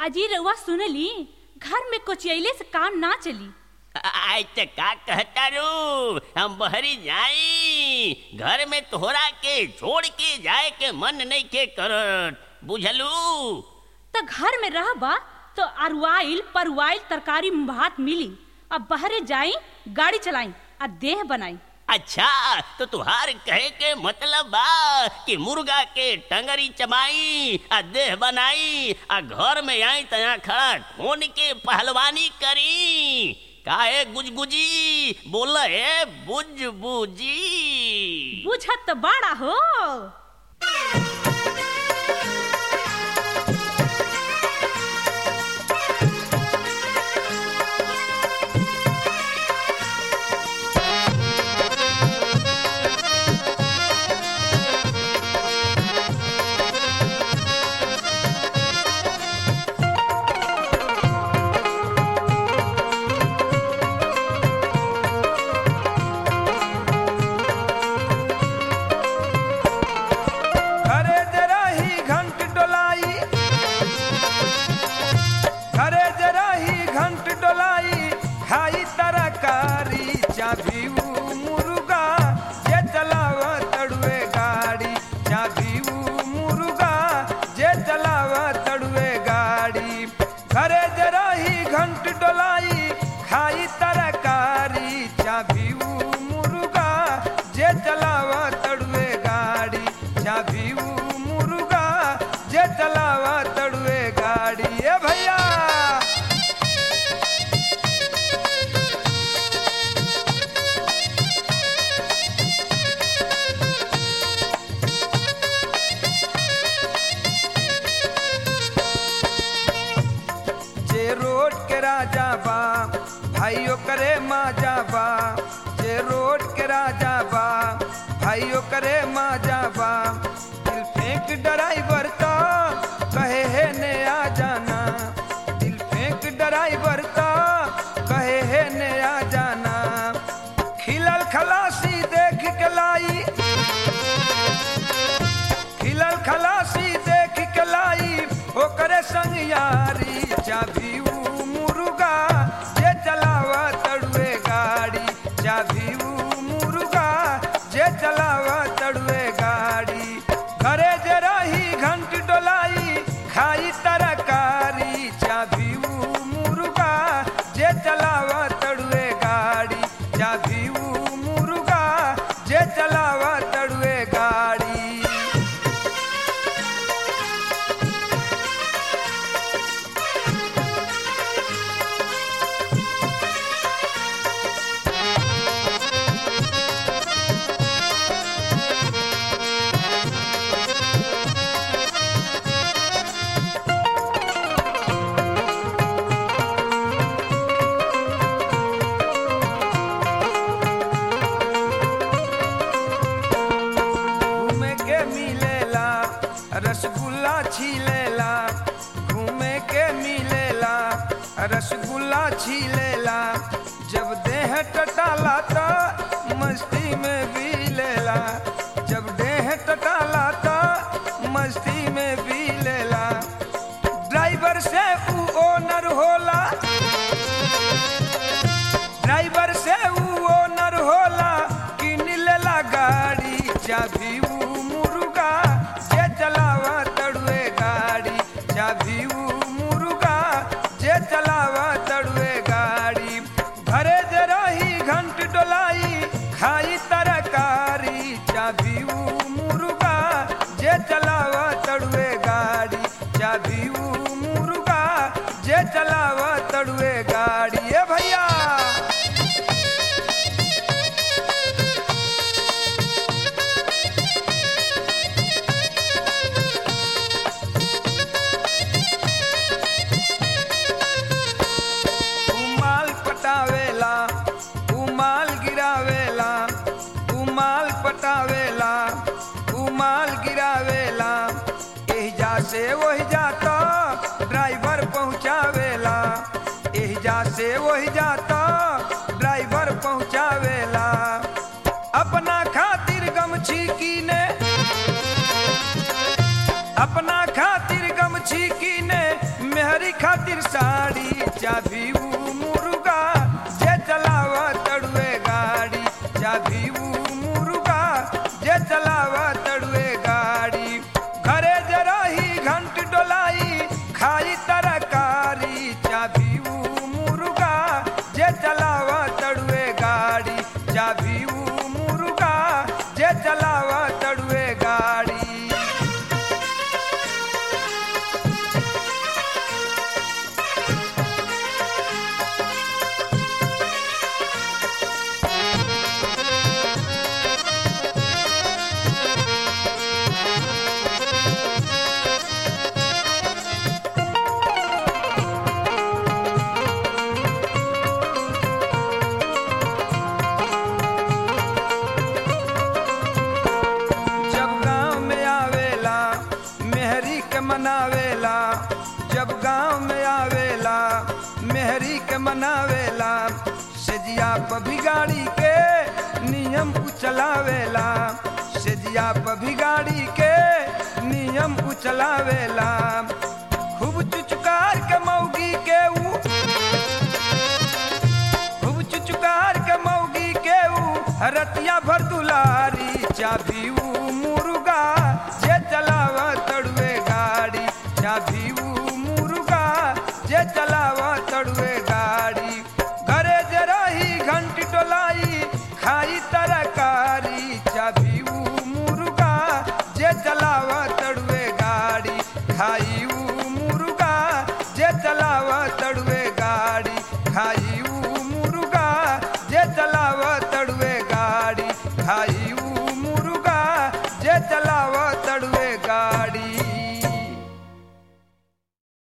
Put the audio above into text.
अजी रउआ सुनली घर में कोचियले से काम ना चली आज तक का कहता रू हम बहरी जाई घर में तोहरा के छोड़ के जाए के मन नहीं के करत बुझलू तो घर में रहबा तो अरुआइल परुआइल तरकारी भात मिली अब बहरे जाई गाड़ी चलाई आ देह बनाई अच्छा तो तुहार कहे के मतलब बा कि मुर्गा के टंगरी चमाई आ देह बनाई आ घर में आई तया खड़ा खून के पहलवानी करी काहे गुजगुजी बोल है बुज बुजी बुझत तो बड़ा हो घरे जरा ही घंट डोलाई घरे जरा ही घंट डोलाई खाई तरकारी चाभी ऊ मुर्गा जे चलाव तड़ुए गाड़ी चाभी ऊ मुर्गा जे चलाव तड़ुए गाड़ी घरे जरा ही घंट डोलाई खाई तरकारी चाभी ऊ मुर्गा जे चलाव तड़ुए गाड़ी चाभी ऊ मुर्गा जे चलावा तड़ुए गाड़ी ए भैया जे रोड के राजा बा भाइयों करे माजा बा जे रोड के राजा बा भाइयों करे माजा बा दिल फेंक ड्राइवर का कहे है ने आ जाना दिल फेंक ड्राइवर का कहे है ने आ जाना खिलल खलासी देख के लाई खिलल खलासी देख के लाई ओकरे संग यारी चाभी ऊ मुर्गा जे चलावा तड़ुए गाड़ी चाभी ऊ मुर्गा जे चलावा तड़ुए गाड़ी घरे जे रही घंट डोलाई खाई तरकारी चाभी ऊ मुर्गा जे चलावा तड़ुए गाड़ी चाभी ऊ मुर्गा जे चलावा तड़ुए गाड़ी घूमे के मिलेला रसगुल्ला छीलेला घूमे के मिलेला रसगुल्ला छीलेला जब देह टटाला तो मस्ती में भी लेला जब देह टटाला तो मस्ती में भी लेला ड्राइवर से ऊ ओनर होला ड्राइवर से ऊ ओनर होला किन लेला गाड़ी चाभी ऊ मुर्गा जे चलावा तड़ुए गाड़ी चाभी ऊ मुर्गा जे चलावा तड़ुए गाड़ी घरे जे रही घंट डोलाई खाई तरकारी चाभी ऊ मुर्गा जे चलावा तड़ुए गाड़ी चाभी ऊ मुर्गा जे चलावा तड़ुए गाड़ी ए भैया उमाल पटावेला उमाल गिरावेला उमाल पटावेला उमाल गिरावेला एहिजा से ओहिजा तो ड्राइवर पहुँचावेला एहिजा से ओहिजा तो ड्राइवर पहुँचावेला अपना खातिर गमछी कीने अपना खातिर गमछी कीने मेहरी खातिर साड़ी चाभी ऊ मुर्गा जे चलावा तड़ुए गाड़ी चाभी ऊ मुर्गा जे चलावा तड़ुए गाड़ी घरे जराही घंट डोलाई खाई तरकारी चाभी ऊ मुर्गा जे चलावा तड़ुए गाड़ी चाभी ऊ मुर्गा जे चलावा तड़ुए गाड़ी जब गांव में आवेला मेहरी के मनावेला जब गांव में आवेला मेहरी के मनावेला सेजिया पर भी गाड़ी के नियम उचलावेला सेजिया पर भी गाड़ी के नियम उचलावेला खूब चुचकार के मौगी के ऊ खूब चुचुकार के मौगी के ऊ रतिया भर दुलारी चाभी ऊ मुर्गा जे चलावा तड़ुए गाड़ी चाभी ऊ मुर्गा जे चलावा तड़ुए गाड़ी घरे जराही घंटी टोलाई खाई तरकारी चाभी ऊ मुर्गा जे चलावा तड़ुए गाड़ी खाई ऊ मुर्गा जे चलावा तड़ुए गाड़ी खाई